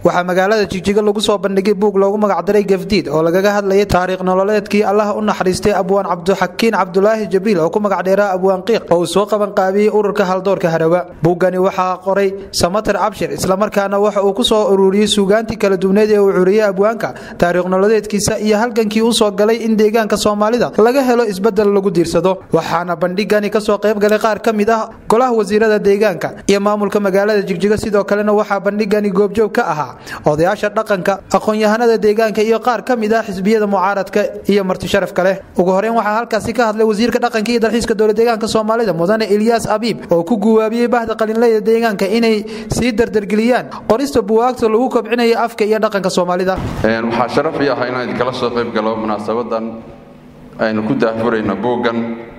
waxaa magaalada jigjiga lagu soo bandhigay buug loogu magacdaray gafdiid oo lagaga hadlayay taariikh nololeedkii allah u naxariistay abwaan cabdixakiin cabdulaahi jibriil oo ku magacdheeraa abwaan qiiq oo uu soo qabanqaabiyey ururka haldoorka harawa buuggani waxaa qoray samater cabshir islamarkaana waxa uu ku soo ururiyey suugaantii kala duwneed ee uu curiyey abwaanka taariikh nololeedkiisa iyo halgankii u soo galay in deegaanka soomaalida laga helo isbedel lagu diirsado waxaana bandhigani kasoo qayb galay qaar ka mid ah golaha wasiirada deegaanka iyo maamulka magaalada jigjiga sidoo kalena waxaa bandhigani goobjoog ka ahaa odayaasha dhaqanka aqoon-yahanada deegaanka iyo qaar ka mid ah xisbiyada mucaaradka iyo marti sharafka leh ugu horeyn waxaa halkaasi ka hadlay wasiirka dhaqanka iyo dalxiiska dowla deegaanka soomaalida mudane ilyaas abiib oo ku guwaabiyey bahda qalinleyda deegaanka inay sii dardargeliyaan qorista buwaagta lagu kobcinayo afka iyo dhaqanka soomaalida waxaa sharaf ii ah inaan idinkala soo qayb galo munaasabadan aynu ku daahfurayno buuggan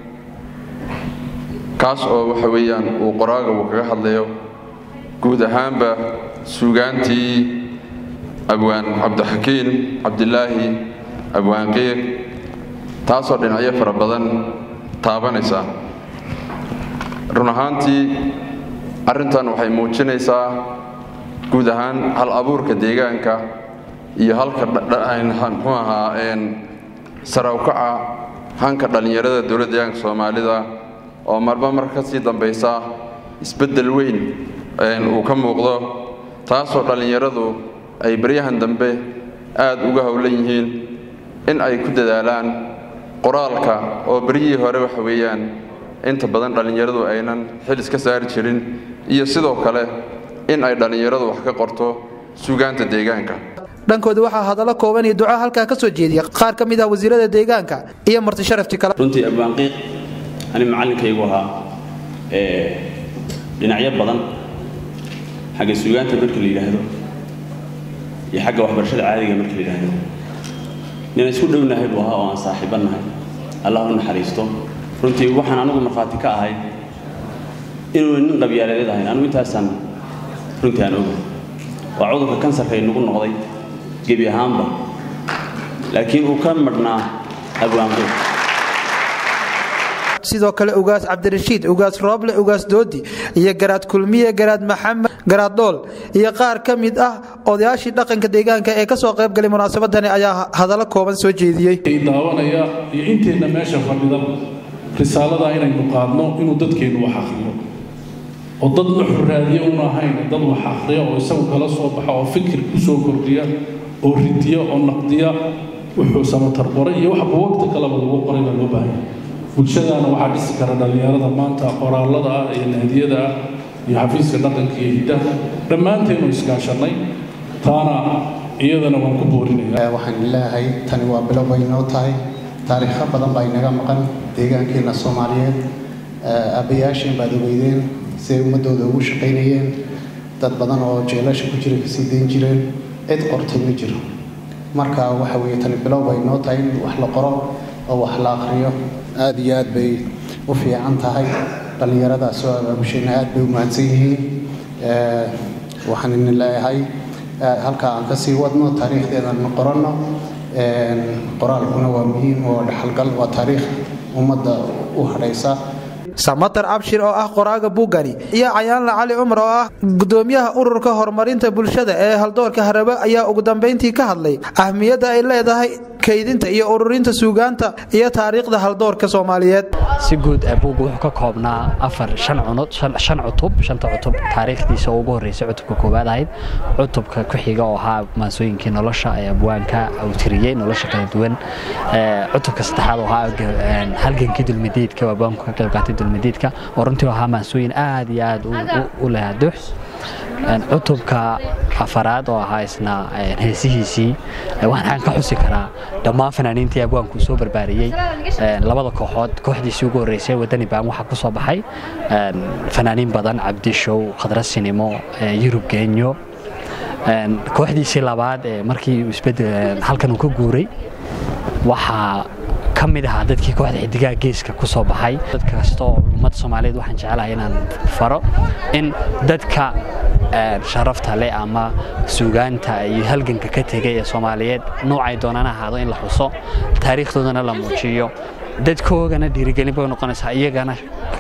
kaas oo waxa weeyaan uu qoraaga uu kaga hadlayo guud ahaanba suugaantii abwaan cabdixakiin cabdilaahi abwaan qiiq taasoo dhinacyo fara badan taabanaysa run ahaantii arrintan waxay muujinaysaa guud ahaan hal abuurka deegaanka iyo halka muxuu ahaa sarawkaca hanka dhallinyarada dowladda deegaanka soomaalida oo marba mar ka sii dambaysa isbeddel weyn uu ka muuqdo taasoo dhallinyaradu ay baryahan dambe aad uga howlan yihiin in ay ku dadaalaan qoraalka oo beryihii hore waxa weeyaan inta badan dhallinyaradu aynan xil iska saari jirin iyo sidoo kale in ay dhallinyaradu wax ka qorto suugaanta deegaanka dhankooda waxaa hadallo kooban iyo duco halkaa ka soo jeediya qaar ka mid ah wasiirada deegaanka iyo marti sharafti kale runtii abwaanqiiq ani macallinkaygu ahaa dhinacyo badan xagga suugaanta marka la yidhaahdo iyo xagga waxbarashada caadiga marka la yidhaahdo nina isku dhownahay buu ahaa oo aan saaxiibannahay allah u naxariisto runtii waxaan anigu markhaati ka ahay inuu nin qabyaaladeed ahayn anigu intaasaan runtii aan ogahay waa cudurka kansarka inagu noqday gebi ahaanba laakiin uu ka madhnaa abwaanqiiq sidoo kale ugaas cabdirashiid ugaas rooble ugaas doodi iyo garaad kulmiye garaad maxamed garaad dhool iyo qaar ka mid ah odayaashii dhaqanka deegaanka ee kasoo qayb galay munaasabadani ayaa hadallo kooban soo jeediyey daawanaya iyo inteenna meesha fadhida risaalada inaynu qaadno inuu dadkeennu wax akhriyo oo dad nuxur raadiya una ahayn dad wax akhriya oo isagu kala soo baxa oo fikir ku soo kordhiya oo ridiya oo naqdiya wuxuu samatar qoray iyo wax buwagta kaleba lagu qoray baa loo baahanya bulshadaana waxaa dhisi kara dhallinyarada maanta qoraalada ah iyo nahdiyada ah iyo xafiiska dhaqanka iyo hiddaha dhammaanteennu iskaashannay taana iyadana waan ku boorinaya waxaan leeyahay tani waa bilow bay inoo tahay taariikho badan baa inaga maqan deegaankeenna soomaaliyeed aabbayaasheen baad ogeydeen siday ummaddooda ugu shaqaynayeen dad badan oo jeelasha ku jira kasii dayn jireen cid qortay ma jiro marka waxa weeye tani bilow bay inoo tahay in wax la qoro oo wax la akhriyo aada iyo aad bay u fiican tahay dhallinyaradaas oo abaabusheena aad bay u mahadsan yihiin waxaan idin leeyahay halkaa aan kasii wadno taariikhdeedana qoranno qoraalkuna waa muhiim oo dhaxalgal waa taariikh ummadda u hadhaysa samatar abshir oo ah qoraaga buugani iyo cayaanla cali cumar oo ah gudoomiyaha ururka horumarinta bulshada ee haldoorka harabe ayaa ugu dambayntii ka hadlay ahmiyadda ay leedahay kaydinta iyo ururinta suugaanta iyo taariikhda haldoorka soomaaliyeed si guud buugga wuxuu ka koobnaa afar shan cunod shan cutub shanta cutub taariikhdiisa oo ugu horreysay cutubka koowaad ahayd cutubka ku xiga oo ahaa maansooyinkii nolosha ee abwaanka uu tiriyey nolosha kala duwan cutubka saddexaad oo ahaa halgankii dulmidiidka abwaanku ka qayb qaatay dulmidiidka oo runtii ahaa maansooyin aad iyo aad u lehaduux cutubka afaraad oo ahaa isna heesihiisii waxaan ka xusi karaa dhammaan fanaaniintii abwaanku soo barbaariyey labada kooxood kooxdiisii ugu horreysay wadani baan waxaa ku soo baxay fanaaniin badan cabdishow khadra sinimo yurub geenyo kooxdiisii labaad ee markii isbedel halkan uu ka guuray waxaa ka mid ahaa dadkii kooxda xidigaha geeska ku soo baxay dad kastoo ummadda soomaaliyeed waxaan jecelahay inaan faro in dadka sharafta leh ama suugaanta iyo halganka ka tegay ee soomaaliyeed noocay doonaan ahaado in la xuso taariikhdoodana la muujiyo dadkoogana dhiirigelin bay noqonaysaa iyagana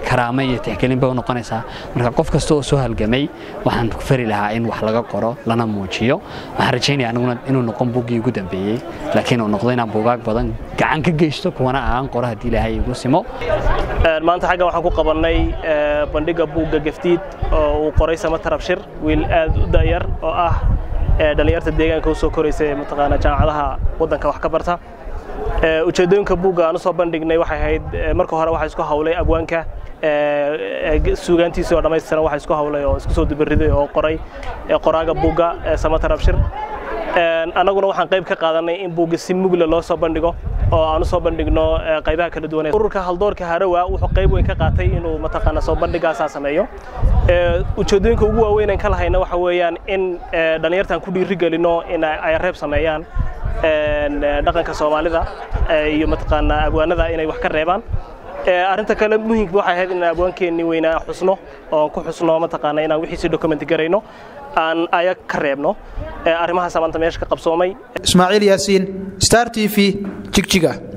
karaamo iyo tixgelin bay u noqonaysaa marka qof kasta oo soo halgamay waxaan ku fari lahaa in wax laga qoro lana muujiyo waxaan rajaynaya aniguna inuu noqon buuggii ugu dambeeyey laakiin uu noqdo inaan buugaag badan gacan ka geysto kuwana aan qoro haddii ilaahay igu simo maanta xaggan waxaan ku qabannay bandhigga buugga gefdiid oo uu qoray samatar abshir wiil aad u da'yar oo ah dhallinyarta deegaanka u soo koraysa ee mataqaanaa jaamacadaha waddanka wax ka barta ujeeddooyinka buugga aan u soo bandhignay waxay ahayd marka hore waxaa isku hawlay abwaanka suugaantiisii oo dhammaystiran waxaa isku hawlay oo isku soo dubariday oo qoray qoraaga buugga samatar abshir annaguna waxaan qayb ka qaadanay in buugga si mugle loo soo bandhigo oo aan u soo bandhigno qaybaha kala duwan ururka haldoorka harawa wuxuu qayb weyn ka qaatay inuu mataqaana soo bandhigaasaa sameeyo ujeeddooyinka ugu waaweyn aan ka lahayna waxa weeyaan in dhallinyartaan ku dhiirigelino in ay reeb sameeyaan dhaqanka soomaalida iyo mataqaanaa abwaanada inay wax ka reebaan arrinta kale muhiimka waxay ahayd inaan abwaankeenni weynaa xusno oo ku xusno mataqaana inaan wixiisi document garayno aan aya ka reebno arrimahaas maanta meesha ka qabsoomay ismaaciil yaasiin star t v jigjiga